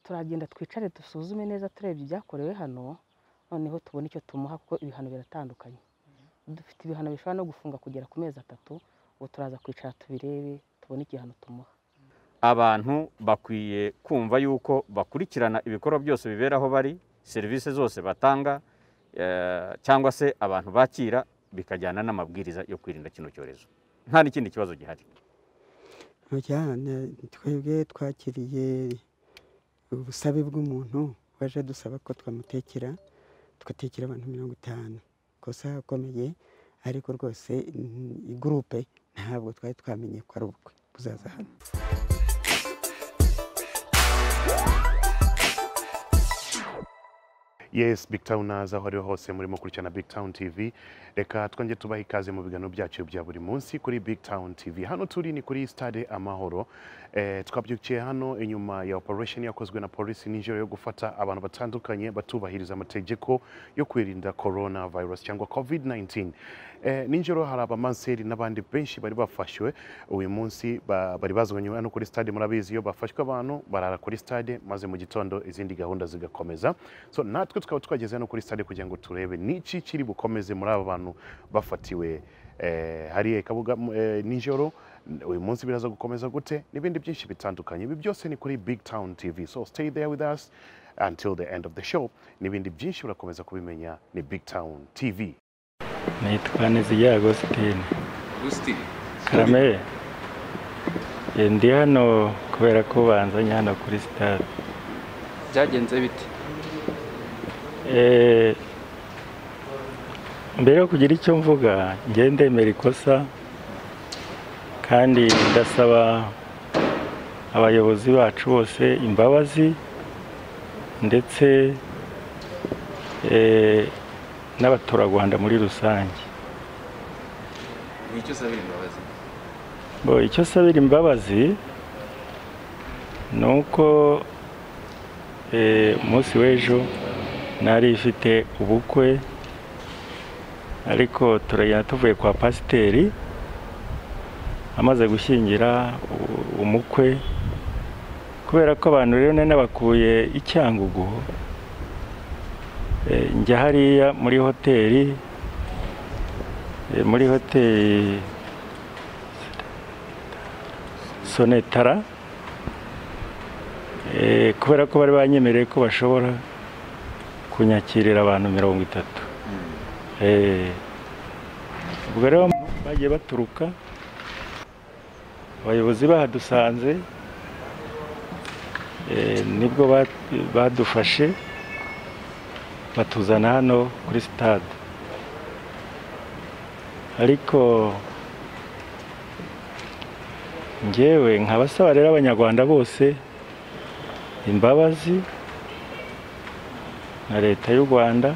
turagenda twicare dusuzume neza turebye ibyakorewe hano noneho tubone icyo tumuha kuko ibihano biratandukanye dufite ibihano bishobora no gufunga kugera ku mezi atatu ubu turaza kwicara tubirebe tubone igihano tumuha abantu bakwiye kumva yuko bakurikirana ibikorwa byose bibera aho bari serivisi zose batanga eh, cyangwa se abantu bakira bikajyana n'amabwiriza yo kwirinda kino cyorezo nta n'ikindi kibazo gihari mu cyane twebwe twakiriye ubusabe bw'umuntu waje dusaba ko twamutekera tugatekera abantu mirongo itanu kosa akomeye ariko rwose mm, gurupe ntabwo twari twamenye ko ari ubukwe buzaza hano yes big towners aho ariho hose murimo kurikirana big town tv reka twongere tubaha ikaze mu biganiro byacu bya buri munsi kuri big town tv hano turi ni kuri stade amahoro eh, twabyukiye hano inyuma ya operation yakozwe na polisi nijoro yo gufata abantu batandukanye batubahiriza amategeko yo kwirinda coronavirus cyangwa covid 19 eh, nijoro hari abamanseri n'abandi benshi bari bafashwe uyu munsi ba- bari bazanywe hano kuri stade murabizi iyo bafashwe abantu barara kuri stade maze mu gitondo izindi gahunda zigakomeza so natwe tukaba twageze hano kuri stade kugira ngo turebe niki kiri bukomeze muri aba bantu bafatiwe eh, hariya i kabuga mu- eh, nijoro uyu munsi biraza gukomeza gute n'ibindi byinshi bitandukanye ibi byose ni kuri big town tv so stay there with us until the end of the show n'ibindi byinshi urakomeza kubimenya ni big town tv nitwa Niziya Agostine Gusti Karame Eh, ndi hano kubera ko banzanye hano kuri sitade byagenze bite Eh, mbere yo kugira icyo mvuga njye ndemera ikosa kandi ndasaba abayobozi bacu bose imbabazi ndetse eh, n'abaturarwanda muri rusange ni icyo usabira imbabazi Bo, icyo sabira imbabazi ni uko eh, umunsi w'ejo nari ifite ubukwe ariko turagenda tuvuye kwa pasiteri amaze gushyingira u- umukwe kubera ko abantu rero nari nabakuye i Cyangugu eh, njya hariya muri hoteli eh, muri hoteli sonetara Eh, kubera ko bari banyemereye ko bashobora kunyakirira abantu mirongo itatu Eh, ubwo rero bagiye baturuka abayobozi bahadusanze eh, nibwo ba- badufashe batuzana hano kuri sitade ariko njyewe nkabasaba rero abanyarwanda bose imbabazi na leta y'u rwanda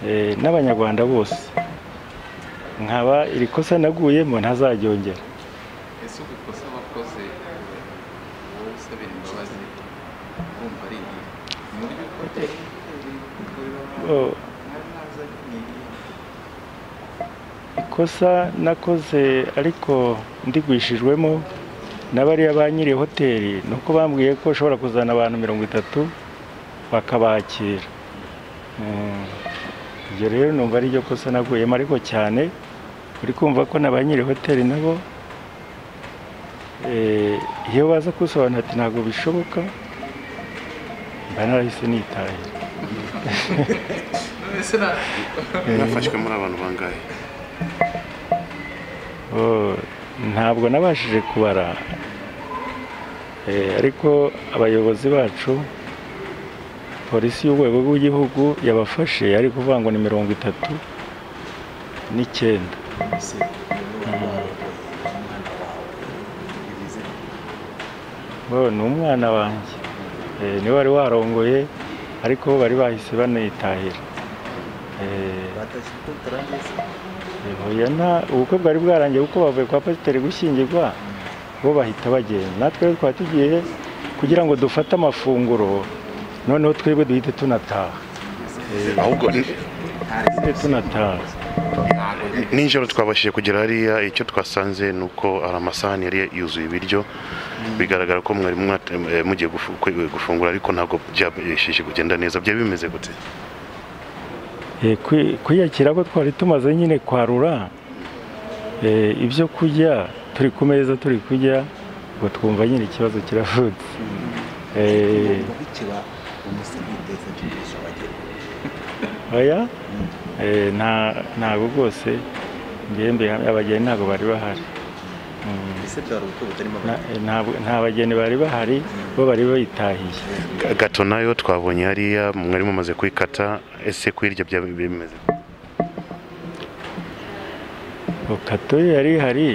eh, n'abanyarwanda bose nkaba iri kosa naguyemo ntazaryongera ese ubu ikosa wakoze wowe usabira imbabazi urumva ari iyi ni uburyo ukoze Oh, mwari mwazanye ni irihe? ikosa nakoze ariko ndigwishijwemo na bariya ba nyiri hoteli ni uko bambwiye ko ushobora kuzana abantu mirongo itatu bakabakira Mm. ibyo rero numva ari ryo kosa naguyemo ariko cyane uri kumva ko na ba nyiri hoteli nabo eh, iyo baza kusobanura ati ntabwo bishoboka mba narahise nitaye none se na bafashwe muri abantu bangahe Oh, ntabwo nabashije kubara Eh, ariko abayobozi bacu polisi y'urwego rw'igihugu yabafashe ari kuvuga ngo ni mirongo itatu n'icyenda se umwana wawe umwana wawe bivuze bo ni umwana wanjye Eh, niwe wari warongoye ariko bo bari bahise banitahira Eh, batashye ko bitarangiye se Oya nta ubukwe bwari bwarangiye kuko bavuye kwa pasiteri gushyingirwa bo bahita bagenda natwe rero twari tugiye kugira ngo dufate amafunguro noneho twebwe duhite tunataha ahubwo hari duhite tunataha nijoro twabashije kugera hariya icyo twasanze ni uko hari amasahani yari yuzuye ibiryo bigaragara ko mwari mwate- eh, mugiye gufu- kwe- gufungura ariko ntabwo byabashije kugenda neza byari bimeze gute Eh, kwi- kwiyakira ko twari tumaze nyine kwarura eh, ibyo kurya turi ku meza turi kurya ngo twumva nyine ikibazo kiravutse Eh, bikira umusigiteza tugisha abageni oya Eh, nta ntago rwose mbembe abageni ntabwo bari bahari Mm, ese byari ubukwe butarimo na- abageni eh, ntabwo- nta bageni bari bahari bo bari bayitahiye Ga- gato nayo twabonye hariya mwari mumaze kuyikata ese kuyirya byaba bimeze gute? okato yari hari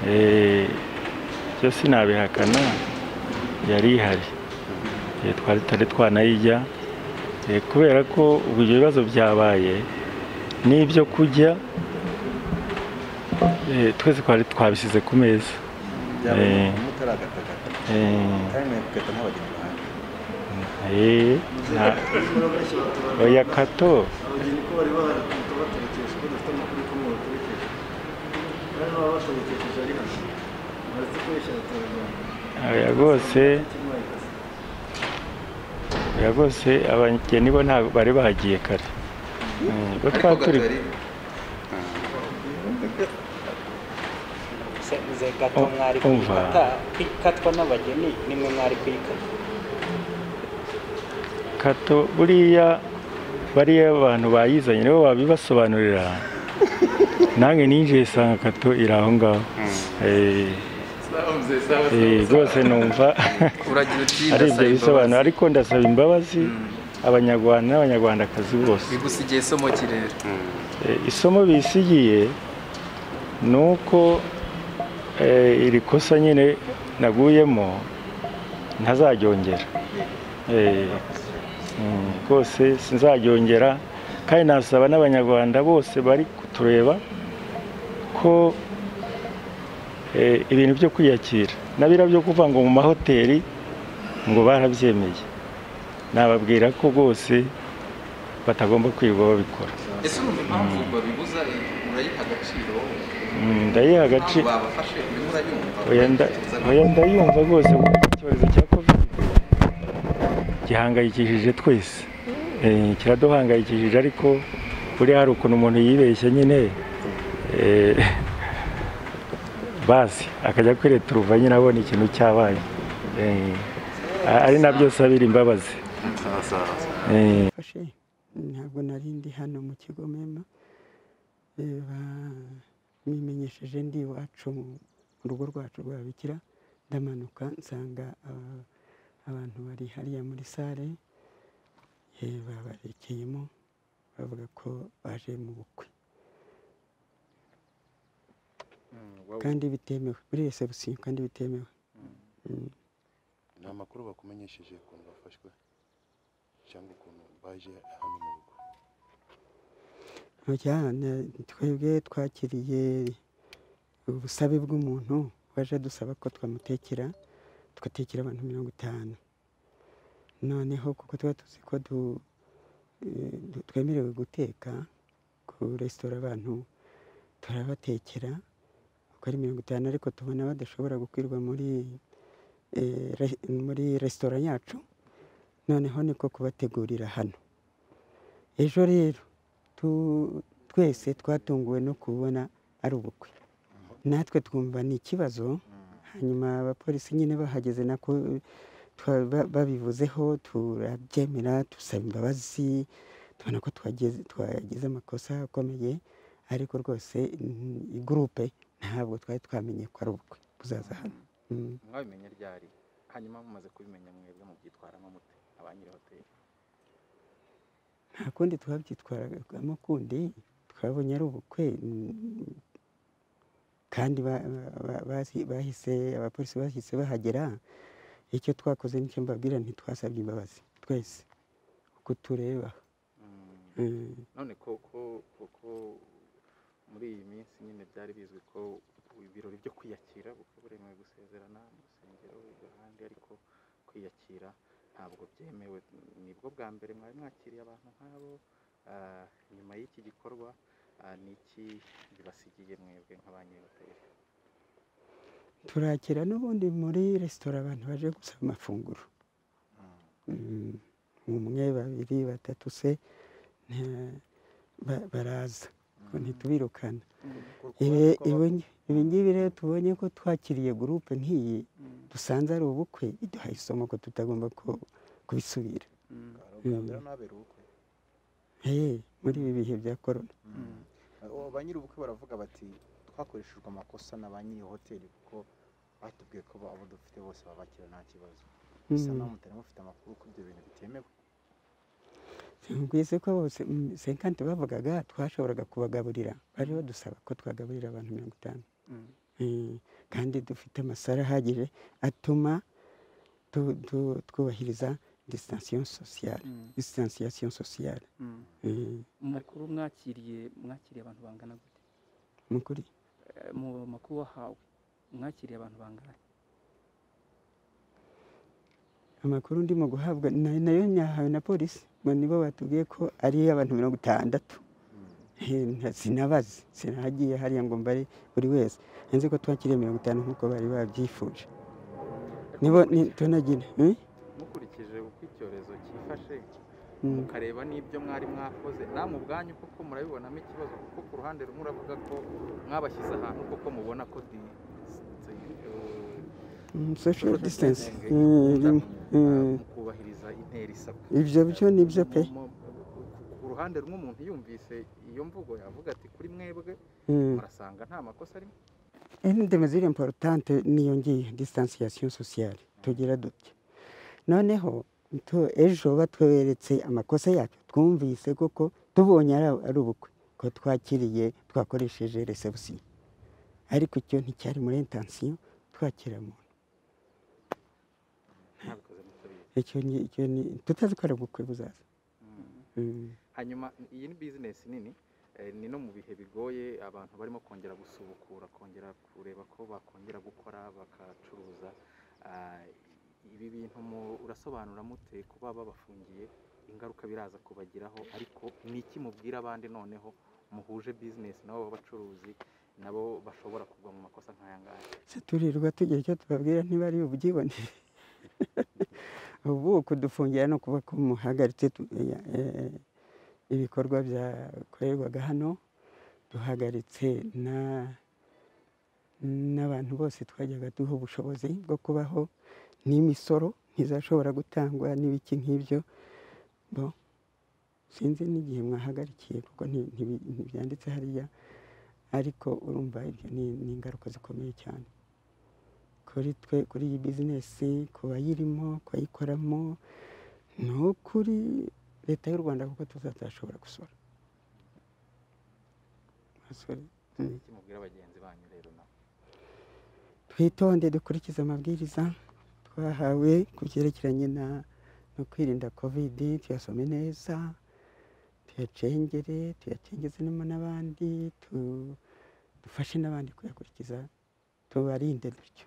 eh, byo sinabihakana yari ihari Eh, twari tutari twanayijya Eh, kubera ko ubwo ibyo bibazo byabaye n'ibyo kurya eh, twese twari twabishyize ku meza byaba eh. mutaragatakata Eh, kandi mwe kugata nk'abageni bahari eh, nta- oya kato abageni ko bari bahita baterekesha ko dufite amakuru ko mu baterekesha kandi baba baterekesheje ari hano bazi ko yishyura turajyana oya rwose kimwe ayikase oya rwose abageni bo ntabwo bari bahagiye kare Eh, bo ariko twari gato turi yari nze gato Um- mwari umva. kuyikata ikatwa n'abageni nimwe mwari kuyikata kato buriya bariya abantu bayizanye nibo babibasobanurira nange ninjiye sanga kato iri aho ngaho Eh, sawa mzee sawa eh, sawa rwose numva uragira uti ari ibyo ndasaba bisobanuro imbabazi ariko ndasaba imbabazi abanyarwanda n'abanyarwandakazi bose bigusigiye isomo kirere Eh, isomo bisigiye ni uko eh, iri kosa nyine naguyemo ntazaryongera Eh, mm, rwose sinzaryongera kandi nasaba n'abanyarwanda bose bari kutureba ko eh, ibintu byo kwiyakira nabira byo kuva ngo mu mahoteli ngo barabyemeye nababwira ko rwose batagomba kwirirwa babikora ese urumva impamvu babibuza urayiha agaciro Mm, ndayiha impamvu agaciro babafashe urimo urayumva oya nda- oya ndayumva rwose kuko icyorezo cya covid gihangayikishije twese Eh, kiraduhangayikishije ariko buriya hari ukuntu umuntu yibeshye nyine eh, bazi akajya kwireturuva nyine abona ikintu cyabaye Eh, a- ari nabyo sabira imbabazi Eh, mfashe ntabwo nari ndi hano mu kigo mema Eh, bamwimenyesheje ndi iwacu mu rugo rwacu rwa bikira ndamanuka nsanga ah, abantu bari hariya muri sale Eh, babarekeyemo bavuga ko baje mu bukwe kandi bitemewe muri resebusiyo kandi bitemewe Mm. ni amakuru bakumenyesheje ukuntu bafashwe cyangwa ukuntu baje hano mu rugo cyane twebwe twakiriye ubusabe bw'umuntu waje dusaba ko twamutekera tugatekera abantu mirongo itanu noneho kuko tuba tuzi ko du- eh, du- twemerewe guteka ku resitora abantu turabatekera uko ari mirongo itanu ariko tubona badashobora gukwirwa muri eh, re- muri resitora yacu noneho niko kubategurira hano ejo rero tu- twese twatunguwe no kubona ari ubukwe natwe twumva ni ikibazo hanyuma abapolisi nyine bahageze nako twa- ba- babivuzeho turabyemera dusaba imbabazi tubona ko twageze- twagize amakosa akomeye ariko rwose mm, gurupe ntabwo twari twamenye ko ari ubukwe buzaza hano Mm. mwabimenye ryari hanyuma mumaze kubimenya mwebwe mubyitwaramo mute abanyiri hoteli nta kundi twabyitwaragamo kundi twabonye ari ubukwe mm, kandi ba- ba- ba- bazi- bahise abapolisi bahise bahagera icyo twakoze nicyo mbabwira ntitwasabye imbabazi twese uko tureba Mm. none koko koko muri iyi minsi nyine byari bizwi ko ibirori byo kwiyakira bukwe buremewe gusezerana mu rusengero ahandi ariko kwiyakira ntabwo byemewe nibwo bwa mbere mwari mwakiriye abantu nk'abo Ah, nyuma y'iki gikorwa ah, ni iki bibasigiye mwebwe nk'abanyehoteli turakira n'ubundi muri resitora abantu baje gusaba amafunguro Mm, umwe babiri batatu se nta- ba- baraza ko ntitubirukana Ibi- ibi- ibi ngibi rero tubonye ko twakiriye gurupe nk'iyi dusanze ari ubukwe biduhaye isomo ko tutagomba ku- kubisubira rero n'abera ubukwe Eh, muri ibi bihe bya korona Abo ba nyiri ubukwe baravuga bati twakoreshejwe amakosa na ba nyiri hoteli kuko batubwiye ko abo dufite bose babakira nta kibazo bisa Mm. naho mutari mufite amakuru ko ibyo bintu bitemewe twese ko bose mm, senkante bavugaga twashoboraga kubagaburira bari badusaba ko twagaburira abantu mirongo itanu Eh, kandi dufite amasara ahagije atuma tu- tu- twubahiriza distansiyo sosiyale disitansiyo sosiyale mu makuru mwakiriye mwakiriye abantu bangana gute ni ukuri Eh, mu makuru wahawe mwakiriye abantu bangana amakuru ndimo guhabwa na- nayo nyahawe na polisi ngo nibo batubwiye ko ari abantu mirongo itandatu Eh, nta- sinabazi sinahagiye hariya ngo mbare buri wese nzi ko twakiriye mirongo itanu nk'uko bari babyifuje nibo ni tunagira eh? mukurikije uko icyorezo cyifashe Mm. mukareba n'ibyo mwari mwakoze namwe ubwanyu koko murabibonamo ikibazo kuko ku ruhande rumwe uravuga ko mwabashyize ahantu koko mubona ko di Mm, social distance kubahiriza intera isabwa ibyo byo ni byo pe Mu- ku- ku ruhande rumwe umuntu yumvise iyo mvugo yavuga ati kuri mwebwe Mm. murasanga nta makosa arimo une des mesures importantes niyo ngiyo distanciation sociale tugira dutya noneho tu- ejo batweretse amakosa yacu twumvise koko tubonye ari ari ubukwe ko twakiriye twakoresheje reception ariko icyo nticyari muri intention twakira muntu icyo ni- icyo ni tutazi ko ari ubukwe buzaza Mm. hanyuma iyi ni bizinesi nini eh, ni no mu bihe bigoye abantu barimo kongera gusubukura kongera kureba ko bakongera gukora bagacuruza Ah, ibi bintu mu- urasobanura mute kuba babafungiye ingaruka biraza kubagiraho ariko ni iki mubwira abandi noneho muhuje bizinesi nabo b'abacuruzi nabo bashobora kugwa mu makosa nk'aya ngaya se turirwa tugira icyo tubabwira niba ari ububyibonere ubu kudufungira no kuba kumuhagaritse tu- ya- eh, ibikorwa byakorerwaga hano duhagaritse na- n'abantu bose twajyaga duha ubushobozi bwo kubaho n'imisoro ntizashobora gutangwa n'ibiki nk'ibyo bo sinzi n'igihe mwahagarikiye kuko nti- ntibi- ntibyanditse hariya ariko urumva ibyo ni ni ingaruka zikomeye cyane kuri twe kuri iyi bizinesi ku bayirimo ku bayikoramo ni ukuri leta y'u rwanda kuko tutazashobora gusora Basore, mm. iki mubwira bagenzi banyu rero nabo twitonde dukurikize amabwiriza twahawe ku byerekeranye na no kwirinda kovidi tuyasome neza tuyacengere tuyacengeze no n'abandi tu- dufashe n'abandi kuyakurikiza tubarinde dutyo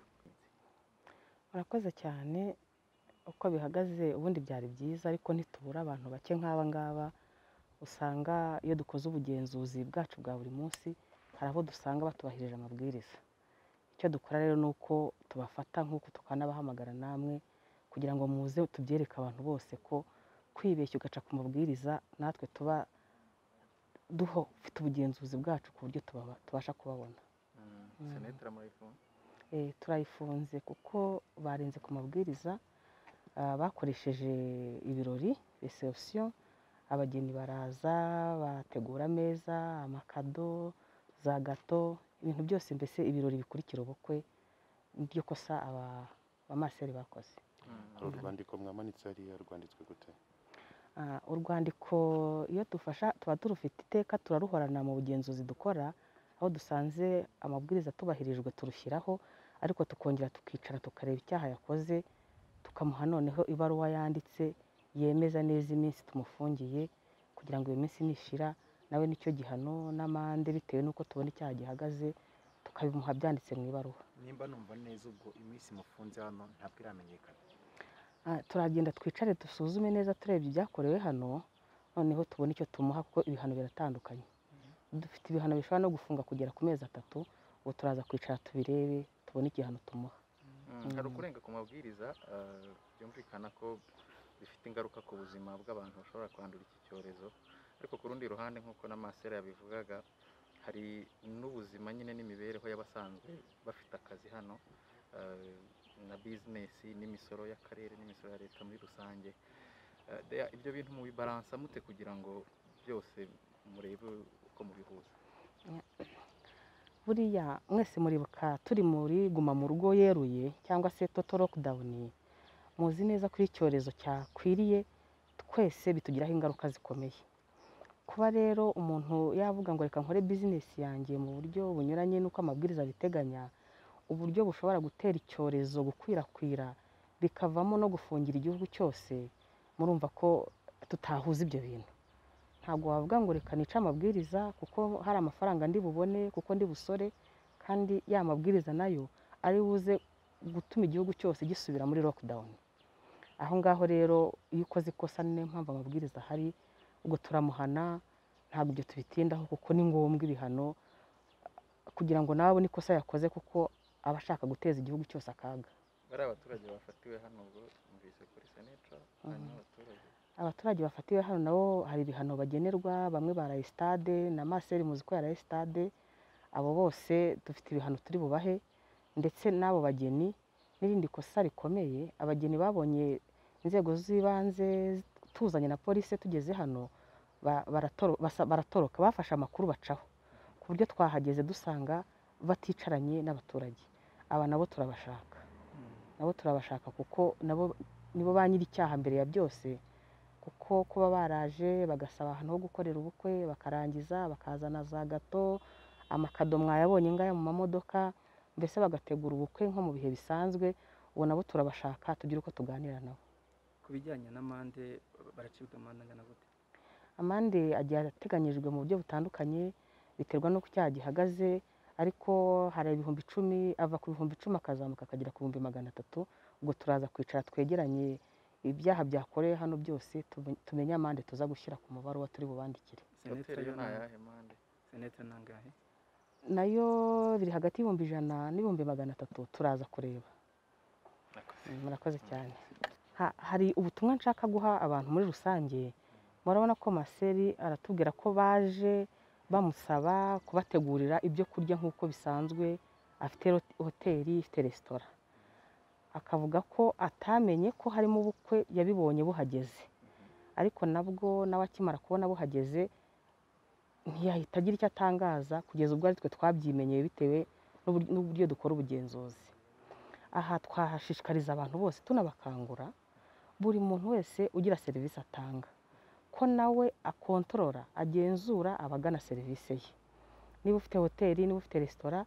murakoze cyane uko bihagaze ubundi byari byiza ariko ntitubura abantu bake nk'aba ngaba usanga iyo dukoze ubugenzuzi bwacu bwa buri munsi hari abo dusanga batubahirije amabwiriza icyo dukora rero ni uko tubafata nk'uko tukanabahamagara namwe kugira ngo muze tubyereke abantu bose ko kwibeshya ugaca ku mabwiriza natwe tuba duho dufite ubugenzuzi bwacu ku buryo tubaba- tubasha kubabona senetara murayifuni Eh, turayifunze kuko barenze ku mabwiriza ah, bakoresheje ibirori reception abageni baraza bategura ameza amakado za gato ibintu byose mbese ibirori bikurikira ubukwe niryo kosa aba bamaseri bakoze hari urwandiko mwamanitse hariya rwanditswe gute Ah, urwandiko iyo dufasha tuba turufite iteka turaruhorana mu bugenzuzi dukora aho dusanze amabwiriza atubahirijwe turushyiraho ariko tukongera tukicara tukareba icyaha yakoze tukamuha noneho ibaruwa yanditse yemeza neza iminsi tumufungiye kugira ngo iyo minsi nishira nawe nicyo gihano n'amande bitewe n'uko tubona icyaha gihagaze tukabimuha byanditse mu ibaruwa nimba numva neza ubwo iminsi mufunze hano ntabwo iramenyekana Ah, turagenda twicare dusuzume neza tureba ibyakorewe hano noneho tubone icyo tumuha kuko ibihano biratandukanye dufite ibihano bishobora no gufunga kugera ku mezi atatu ubu turaza kwicara tubirebe tubone igihano tumuha hari ukurenga ku mabwiriza eh, byumvikana ko bifite ingaruka ku buzima bw'abantu bashobora kwandura iki cyorezo ariko ku rundi ruhande nk'uko na masera yabivugaga hari n'ubuzima nyine n'imibereho y'abasanzwe bafite akazi hano eh, na bizinesi n'imisoro y'akarere n'imisoro ya leta muri rusange Eh, there- ibyo bintu mu bibaransa mute kugira ngo byose murebe uko mubihuza buriya mwese muribuka turi muri guma mu rugo yeruye cyangwa se toto lockdown muzi neza ko iyo icyorezo cyakwiriye twese bitugiraho ingaruka zikomeye kuba rero umuntu yavuga ngo reka nkore bizinesi yanjye mu buryo bunyuranye n'uko amabwiriza abiteganya uburyo bushobora gutera icyorezo gukwirakwira bikavamo no gufungira igihugu cyose murumva ko tutahuza ibyo bintu ntabwo wavuga ngo reka nice amabwiriza kuko hari amafaranga ndi bubone kuko ndi busore kandi ya mabwiriza nayo ari buze gutuma igihugu cyose gisubira muri lockdown aho ngaho rero iyo ukoze ikosa ni nayo mpamvu amabwiriza ahari ubwo turamuhana ntabwo ibyo tubitindaho kuko ni ngombwa ibihano kugira ngo nawe abone ikosa yakoze kuko aba ashaka guteza igihugu cyose akaga bari abaturage bafatiwe hano ubwo numvise kuri seneca hanyuma abaturage abaturage bafatiwe hano nabo hari ibihano bagenerwa bamwe baraye sitade na maseri muzi ko yaraye sitade abo bose dufite ibihano turi bubahe ndetse n'abo bageni n'irindi kosa rikomeye abageni babonye inzego z'ibanze tuzanye na polisi tugeze hano ba- baratoro- basa- baratoroka bafashe amakuru bacaho ku buryo twahageze dusanga baticaranye n'abaturage aba nabo turabashaka nabo turabashaka kuko nabo nibo ba nyir'icyaha mbere ya byose kuko kuba baraje bagasaba ahantu ho gukorera ubukwe bakarangiza bakazana za gato amakado mwayabonye ngaya mu mamodoka mbese bagategura ubukwe nko mu bihe bisanzwe ubu nabo turabashaka tugira uko tuganira nabo ku bijyanye n'amande baracibwa amande angana gute amande agiye ateganyijwe mu buryo butandukanye biterwa n'uko icyaha gihagaze ariko hari ibihumbi icumi ava ku bihumbi icumi akazamuka akagera ku bihumbi magana atatu ubwo turaza kwicara twegeranye ibyaha byakorewe hano byose tume- tumenye amande tuza gushyira ku mubaruwa turi bubandikire seneta hoteli yo yo ni ni- ayahe mande seneta ni angahe nayo biri hagati y'ibihumbi ijana n'ibihumbi magana atatu turaza kureba Murakoze. Mm, murakoze cyane Ha- hari ubutumwa nshaka guha abantu muri rusange murabona ko maseri aratubwira ko baje bamusaba kubategurira ibyo kurya nk'uko bisanzwe afite rot- hoteli ifite resitora akavuga ko atamenye ko harimo ubukwe yabibonye buhageze ariko nabwo nawe akimara kubona buhageze ntiyahita agira icyo atangaza kugeza ubwo ari twe twabyimenyeye bitewe n'ubur- n'uburyo dukora ubugenzuzi aha twahashishikariza abantu bose tunabakangura buri muntu wese ugira serivisi atanga ko nawe akontorora agenzura abagana serivisi ye niba ufite hoteli niba ufite resitora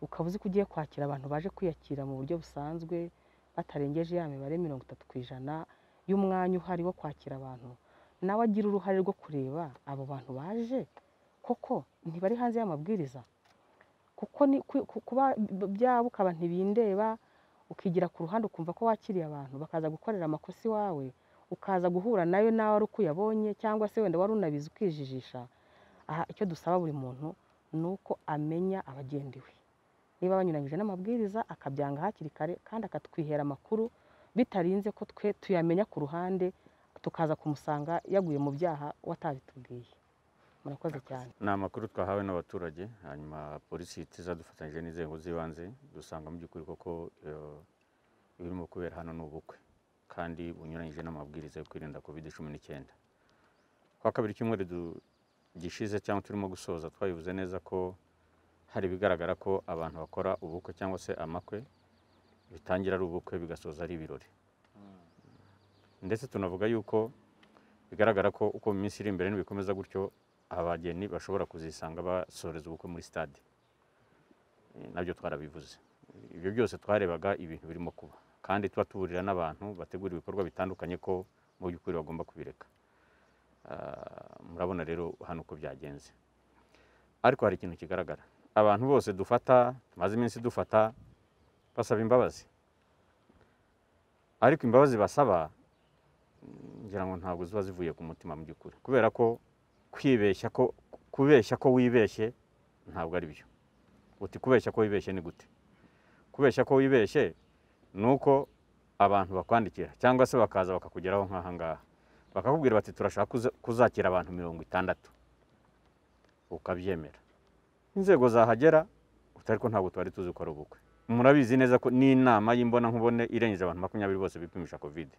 ukaba uzi ko ugiye kwakira abantu baje kwiyakira mu buryo busanzwe batarengeje ya mibare mirongo itatu ku ijana y'umwanya uhari wo kwakira abantu nawe agira uruhare rwo kureba abo bantu baje koko ntibari hanze y'amabwiriza kuko ni ku- ku- kuba byaba ukaba ntibindeba ukigira ku ruhande ukumva ko wakiriye abantu bakaza gukorera amakosa iwawe ukaza guhura nayo nawe ari uko uyabonye cyangwa se wenda wari unabizi ukijijisha aha icyo dusaba buri muntu ni uko amenya abagendewe niba banyuranyije n'amabwiriza akabyanga hakiri kare kandi akatwihera amakuru bitarinze ko twe tuyamenya ku ruhande tukaza kumusanga yaguye mu byaha watabitubwiye murakoze cyane ni amakuru twahawe n'abaturage hanyuma polisi ihita dufatanyije n'inzego z'ibanze dusanga mu by'ukuri koko eh, ibirimo kubera hano ni ubukwe kandi bunyuranyije n'amabwiriza yo kwirinda covid cumi n'icyenda kwa kabiri cyumweru du- gishize cyangwa turimo gusoza twabivuze neza ko hari ibigaragara ko abantu bakora ubukwe cyangwa se amakwe bitangira ari ubukwe bigasoza ari ibirori ndetse tunavuga yuko bigaragara ko uko mu minsi iri imbere nibikomeza gutyo abageni bashobora kuzisanga basoreza ubukwe muri stade Eh, nabyo twarabivuze ibyo byose twarebaga ibintu birimo kuba kandi tuba tuburira n'abantu bategura ibikorwa bitandukanye ko mu by'ukuri bagomba kubireka Ah, murabona rero hano uko byagenze ariko hari ikintu kigaragara abantu bose dufata tumaze iminsi dufata basaba imbabazi ariko imbabazi basaba mm, ngira ngo ntabwo ziba zivuye ku mutima mu by'ukuri kubera ko kwibeshya ko kubeshya ko wibeshye ntabwo ari byo uti kubeshya ko wibeshye ni gute kubeshya ko wibeshye ni uko abantu bakwandikira cyangwa se bakaza bakakugeraho nk'aha ngaha bakakubwira bati turashaka kuza- kuzakira abantu mirongo itandatu ukabyemera inzego zahagera utari ko ntabwo twari tuzi ko ari ubukwe murabizi neza ko n'inama y'imbona irengeje abantu makumyabiri bose bipimisha kovide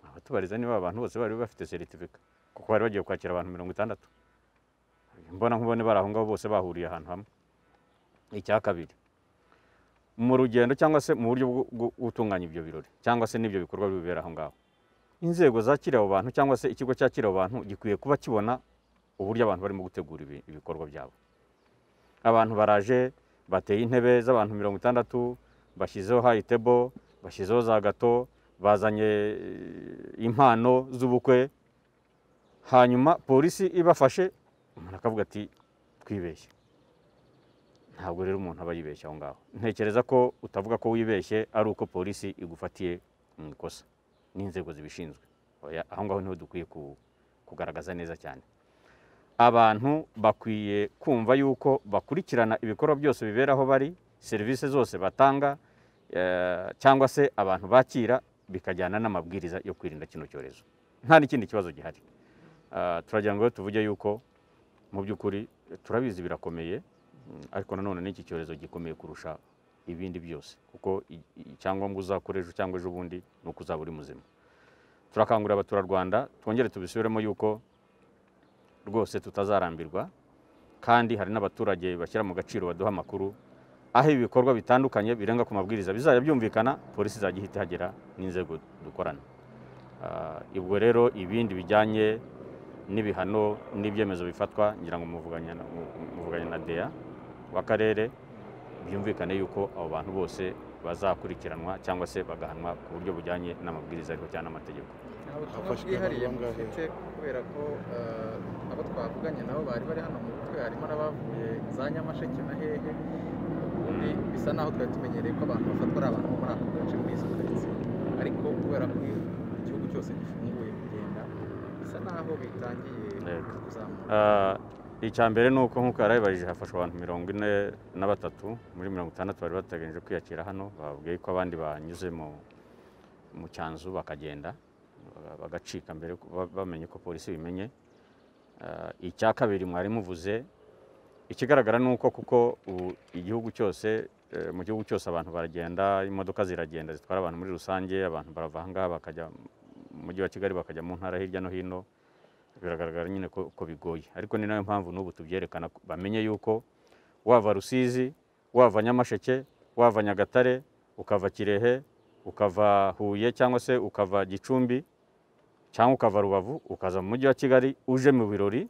abatubariza niba abantu bose bari bafite seritifika kuko bari bagiye kwakira abantu mirongo itandatu mbona nkubone bari aho ngaho bose bahuriye ahantu hamwe icya kabiri mu rugendo cyangwa se mu buryo bwo- bwo gutunganya ibyo birori cyangwa se n'ibyo bikorwa bibera aho ngaho inzego zakiriye abo bantu cyangwa se ikigo cyakira abo bantu gikwiye kuba kibona uburyo abantu barimo gutegura ibi- ibikorwa byabo abantu baraje bateye intebe z'abantu mirongo itandatu bashyizeho hayitebo bashyizeho za gato bazanye eh, impano z'ubukwe hanyuma polisi ibafashe umuntu akavuga ati twibeshye ntabwo rero umuntu aba yibeshye aho ngaho ntekereza ko utavuga ko wibeshye ari uko polisi igufatiye mu ikosa n'inzego zibishinzwe Oya, aho ngaho niho dukwiye ku- kugaragaza neza cyane abantu bakwiye kumva yuko bakurikirana ibikorwa byose bibera aho bari serivisi zose batanga eh, cyangwa se abantu bakira bikajyana n'amabwiriza yo kwirinda kino cyorezo nta n'ikindi kibazo gihari Ah, turagira ngo rero tuvuge yuko mu by'ukuri turabizi birakomeye mm, ariko nanone n'iki cyorezo gikomeye kurusha ibindi byose kuko i- i- icyangombwa uzakora ejo cyangwa ejo bundi ni uko uzaba uri muzima turakangurira abaturarwanda twongere tubisubiremo yuko rwose tutazarambirwa kandi hari n'abaturage bashyira mu gaciro baduha amakuru aho ibi bikorwa bitandukanye birenga ku mabwiriza bizajya byumvikana polisi izajya ihita ihagera n'inzego dukorana Ah, ubwo rero ibindi bijyanye n'ibihano n'ibyemezo bifatwa ngira ngo muvuganya na- mu- muvuganye na deya w'akarere byumvikane yuko abo bantu bose bazakurikiranwa cyangwa se bagahanwa ku buryo bujyanye n'amabwiriza ariho cyangwa n'amategeko nta butumwa Hafashwe bwihariye abantu bangahe? mufite kubera ko eh, abo twavuganye nabo bari bari hano mu mutwe harimo n'abavuye za nyamasheke na hehe ubundi bisa naho twari tumenyereye ko abantu bafatwa ari abantu bo muri ako gace muri izo karitsiye ariko kubera ko igihugu cyose gifunguye kugenda bisa naho bitangiye Yego. kuzamuka Ah, icya mbere ni uko nk'uko yarayibajije hafashwe abantu mirongo ine na batatu muri mirongo itandatu bari bateganyije kwiyakira hano babwiye ko abandi banyuze mu mu cyanzu bakagenda ba- bagacika mbere ko- ba- bamenye ko polisi ibimenye Ah, icya kabiri mwari muvuze ikigaragara ni uko kuko ubu igihugu cyose eh, mu gihugu cyose abantu baragenda imodoka ziragenda zitwara abantu muri rusange abantu barava aha ngaha bakajya mu mujyi wa kigali bakajya mu ntara hirya no hino biragaragara nyine ko, ko bigoye ariko ni nayo mpamvu n'ubu tubyerekana ko- bamenye yuko wava rusizi wava nyamasheke wava nyagatare ukava kirehe ukava huye cyangwa se ukava gicumbi cyangwa ukava rubavu ukaza mu mujyi wa kigali uje mu birori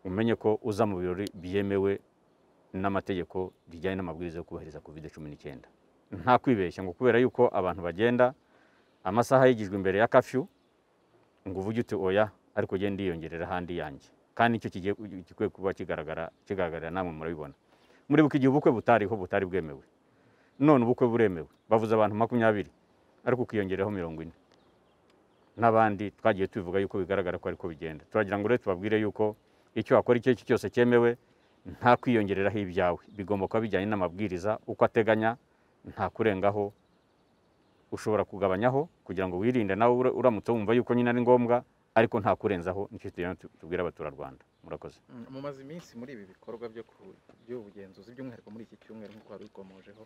umenye ko uza mu birori byemewe n'amategeko bijyanye n'amabwiriza yo kubahiriza covid cumi n'icyenda nta kwibeshya ngo kubera yuko abantu bagenda amasaha yigijwe imbere ya kafyu ngo uvuge uti oya ariko ugende yiyongerera ahandi yanjye kandi nicyo kigiye gikwiye kuba kigaragara kigaragarira namwe murabibona muribuka igihe ubukwe butariho butari bwemewe none ubukwe buremewe bavuze abantu makumyabiri ariko ukiyongeraho mirongo ine n'abandi twagiye tubivuga yuko bigaragara ko ariko bigenda turagira ngo rero tubabwire yuko icyo wakora icyo ari cyo cyose cyemewe nta kwiyongereraho ibyawe bigomba kuba bijyanye n'amabwiriza uko ateganya nta kurengaho ushobora kugabanyaho kugira ngo wirinde nawe ura- uramutse wumva yuko nyine ari ngombwa ariko nta kurenzaho nicyo tugenda tu- tubwira abaturarwanda murakoze Mm, mumaze iminsi muri ibi bikorwa byo ku- by'ubugenzuzi by'umwihariko muri iki cyumweru nk'uko wari ukomojeho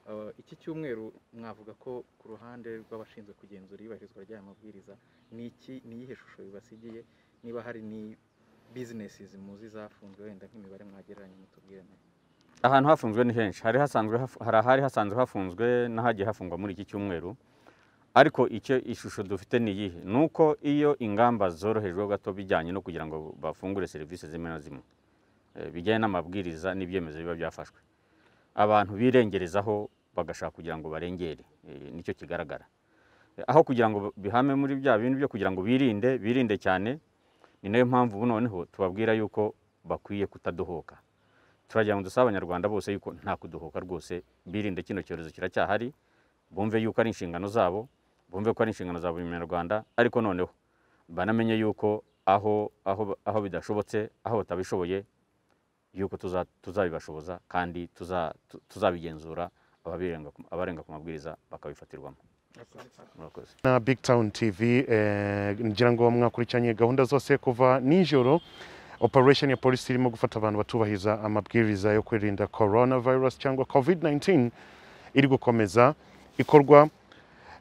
Eh, iki cyumweru mwavuga ko ku ruhande rw'abashinzwe kugenzura iyubahirizwa ry'aya mabwiriza ni iki ni iyihe shusho bibasigiye niba hari ni bizinesi muzi zafunzwe wenda nk'imibare mwagereranya mutubwire nayo ahantu hafunzwe ni henshi hari hasanzwe hafu- hari ahari hasanzwe hafunzwe n'ahagiye hafungwa muri iki cyumweru ariko icyo ishusho dufite ni iyihe ni uko iyo ingamba zorohejwe gato bijyanye no kugira ngo bafungure serivisi zimwe na zimwe eh, bijyanye n'amabwiriza n'ibyemezo biba byafashwe abantu birengerezaho bagashaka kugira ngo barengere eh, nicyo kigaragara Eh, aho kugira ngo bihame muri bya bintu byo kugira ngo birinde birinde cyane ni nayo mpamvu ubu noneho tubabwira yuko bakwiye kutadohoka turagira ngo dusabe abanyarwanda bose yuko nta kudohoka rwose birinde kino cyorezo kiracyahari bumve yuko ari inshingano zabo bumve ko ari inshingano za buri munyarwanda ariko noneho banamenye yuko aho aho aho bidashobotse aho batabishoboye yuko tuza- tuzabibashoboza kandi tuza- tu- tuzabigenzura ababirenga ku- abarenga ku mabwiriza bakabifatirwamo murakoze na big town tv eh, ngira ngo mwakurikiranye gahunda zose kuva nijoro operation ya polisi irimo gufata abantu batubahiriza amabwiriza yo kwirinda coronavirus cyangwa covid-19 iri gukomeza ikorwa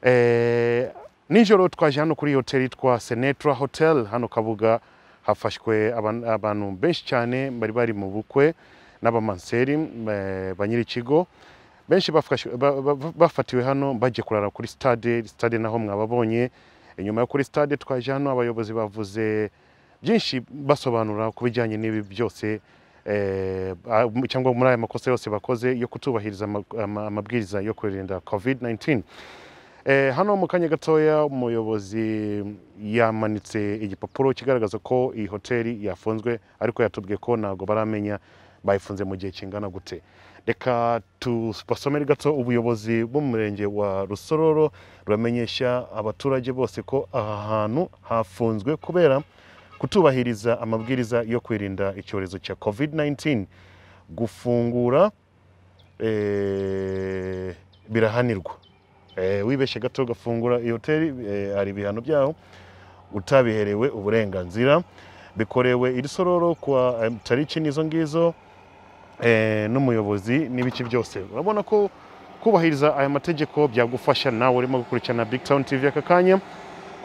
eh, nijoro twaje hano kuri hoteli yitwa senetra hotel hano kabuga hafashwe aban- abantu benshi cyane bari bari mu bukwe n'abamanseri eh, ba nyir'ikigo benshi bafashwe- ba- ba- bafatiwe hano bagiye kurara kuri stade stade naho mwababonye inyuma yo kuri stade twaje hano abayobozi bavuze byinshi basobanura ku bijyanye n'ibi byose eh, ah, cyangwa muri aya makosa yose bakoze yo kutubahiriza ama- ama- amabwiriza yo kwirinda covid-19 Eh, hano mu kanya gatoya umuyobozi yamanitse igipapuro kigaragaza ko iyi hoteli yafunzwe ariko yatubwiye ko ntabwo baramenya bayifunze mu gihe kingana gute reka tubasomere gato ubuyobozi bw'umurenge wa rusororo buramenyesha abaturage bose ko aha hantu hafunzwe kubera kutubahiriza amabwiriza yo kwirinda icyorezo cya covid-19 gufungura eh, birahanirwa Eh, wibeshye gato ugafungura iyo hoteli eh, hari ibihano byaho utabiherewe uburenganzira bikorewe iri sororo kuwa eh, tariki n'izo ngizo eh, n'umuyobozi n'ibiki byose urabona ko kubahiriza aya mategeko byagufasha nawe urimo gukurikirana big town tv aka kanya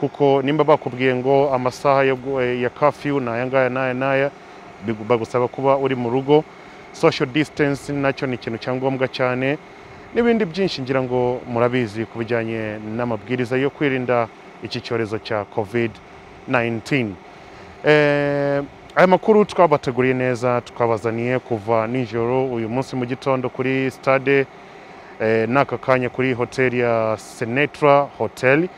kuko nimba bakubwiye ngo amasaha yo gu- eh, ya kafyu ni aya ngaya n'aya n'aya bigu- bagusaba kuba uri mu rugo social distance nacyo ni ikintu cya ngombwa cyane n'ibindi byinshi ngira ngo murabizi ku bijyanye n'amabwiriza yo kwirinda iki cyorezo cya covid 19 Eh, aya makuru twabateguriye neza twabazaniye kuva nijoro uyu munsi mu gitondo kuri stade eh, n'aka kanya kuri hoteli ya senetra hotel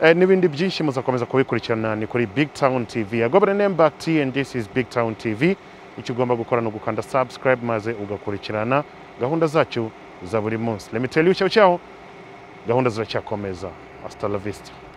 eh, n'ibindi byinshi muzakomeza kubikurikirana ni kuri big town tv agobere name back t and this is big town tv icyo ugomba gukora ni ugukanda subscribe maze ugakurikirana gahunda zacu za buri munsi let me tell you ciao ciao gahunda ziracyakomeza hasta la vista